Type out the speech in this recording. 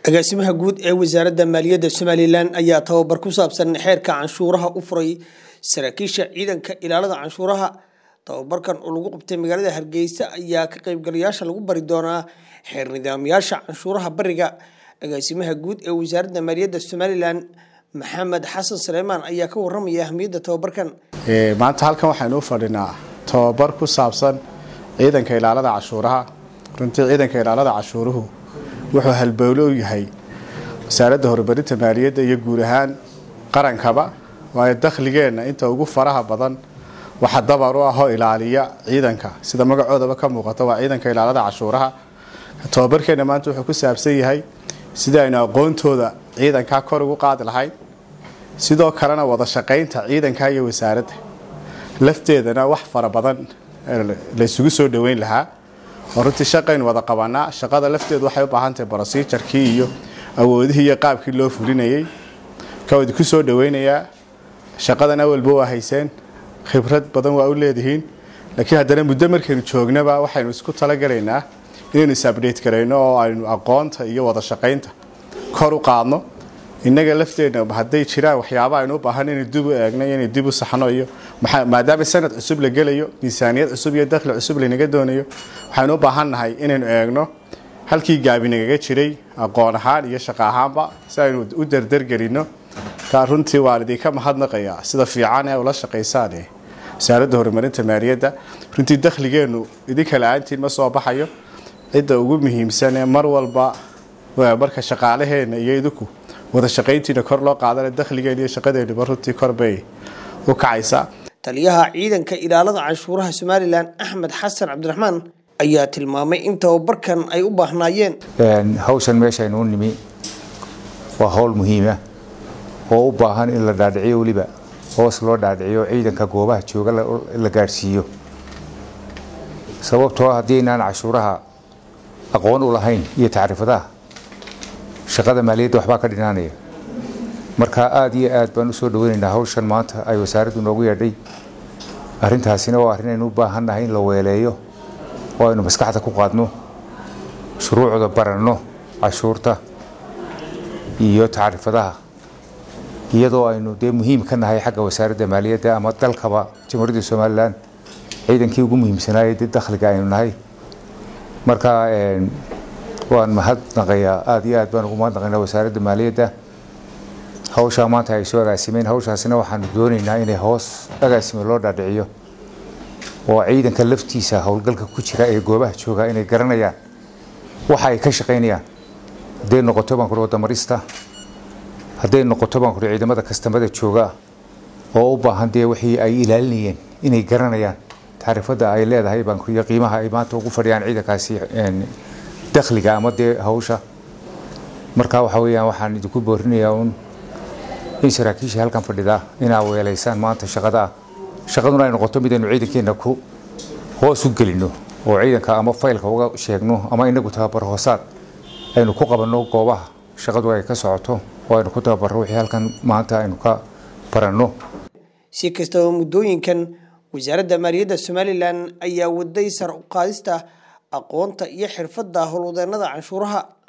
agaasimaha guud ee wasaaradda maaliyadda somalilan ayaa tababar ku saabsan xeerka canshuuraha u furay saraakiisha ciidanka ilaalada canshuuraha tababarkan oo lagu qabtay magaalada hargeysa ayaa ka qaybgalayaasha lagu bari doonaa xeer nidaamyaasha canshuuraha bariga agaasimaha guud ee wasaaradda maaliyadda somalilan maxamed xasan saleymaan ayaa ka waramaya ahmiyadda tababarkan maanta halkan waxaynu u fadhinaa tababar ku saabsan ciidanka ilaalada cashuuraha runtii ciidanka ilaalada cashuuruhu wuxuu halbowlo u yahay wasaaradda horumarinta maaliyadda iyo guud ahaan qarankaba waayo dakhligeenna inta ugu faraha badan waxa dabar u ahoo ilaaliya ciidanka sida magacoodaba ka muuqata waa ciidanka ilaalada cashuuraha tababarkeenna maanta wuxuu ku saabsan yahay sida aynu aqoontooda ciidankaa kor ugu qaadi lahayn sidoo kalena wada shaqaynta ciidanka iyo wasaaradda lafteedana wax fara badan laysugu soo dhoweyn lahaa oo runtii shaqaynu wada qabanaa shaqada lafteedu waxay u baahantahay brosijarkii iyo awoodihii iyo qaabkii loo fulinayay ka idinku soo dhoweynayaa shaqadan awalba waa hayseen khibrad badan waa u leedihiin laakiin haddana muddo markaynu joognaba waxaynu isku talagalaynaa inaynu is-abdhate garayno oo aynu aqoonta iyo wada shaqaynta kor u qaadno innaga lafteenna hadday jiraan waxyaaba aynu u baahan inay dib u eegno iyo inay dib u saxno iyo maadaama sanad cusub la gelayo miisaaniyad cusub iyo dakhli cusub laynaga doonayo waxaynu u baahannahay inaynu eegno halkii gaabi nagaga jiray aqoon ahaan iyo shaqo ahaanba si aynu u dardargelinno taa runtii waan idinka mahadnaqayaa sida fiican ee ula shaqaysaan wasaaradda horumarinta maaliyadda runtii dakhligeennu idinka la-aantiin ma soo baxayo cidda ugu muhiimsan ee mar walba marka shaqaalaheenna iyo idinku wada shaqayntiina kor loo qaadana dakhligeen iyo shaqadeennuba runtii korbay u kacaysaa taliyaha ciidanka ilaalada canshuuraha somalilan axmed xasan cabdiraxmaan ayaa tilmaamay in tababarkan ay u baahnaayeen hawshan meeshaynu u nimi waa hawl muhiima oo u baahan in la dhaadhiciyo weliba hoos loo dhaadhiciyo ciidanka goobaha jooga la gaadhsiiyo sababtoo ah haddii aynaan cashuuraha aqoon u lahayn iyo tacriifadaha shaqada maaliyadda waxbaa ka dhinaanaya marka aada iyo aad baan usoo dhaweynaynaa hawshan maanta ay wasaaraddu noogu yeedhay arrintaasina waa arrin aynu u baahannahay in la weeleeyo oo aynu maskaxda ku qaadno shuruucda baranno cashuurta iyo tacriifadaha iyadoo aynu dee muhiim ka nahay xagga wasaaradda maaliyadda ama dalkaba jamhuuriyadda somalilan ciidankii ugu muhiimsanaayay dee dakhliga aynu nahay marka waan mahadnaqayaa aada iyo aad baan ugu mahadnaqaynaa wasaaradda maaliyadda hawshaa maanta ay soo agaasimeen hawshaasina waxaanu doonaynaa inay hoos agaasime loo dhaadhiciyo oo ciidanka laftiisa howlgalka ku jira ee goobaha jooga inay garanayaan waxa ay ka shaqaynayaan hadday noqoto baan kuri wadamarista hadday noqoto baan kuri ciidamada kastamada jooga oo u baahan dee wixii ay ilaalinayeen inay garanayaan tacriifada ay leedahay baan kuriyo qiimaha ay maanta ugu fadhiyaan ciidankaasi dakhliga ama dee hawsha marka waxa weeyaan waxaan idinku boorinayaa un in saraakiisha halkan fadhida inaa weelaysaan maanta shaqada ah shaqaduna ay noqoto midaynu ciidankeenna ku hoos u gelino oo ciidanka ama faylka uga sheegno ama inagu tababar hoosaad aynu ku qabanno goobaha shaqadu ay ka socoto oo aynu ku tababarro wixii halkan maanta aynu ka baranno si kastaba muddooyinkan wasaaradda maaliyadda somalilan ayaa waday sar u qaadista aqoonta iyo xirfadda howlwadeennada canshuuraha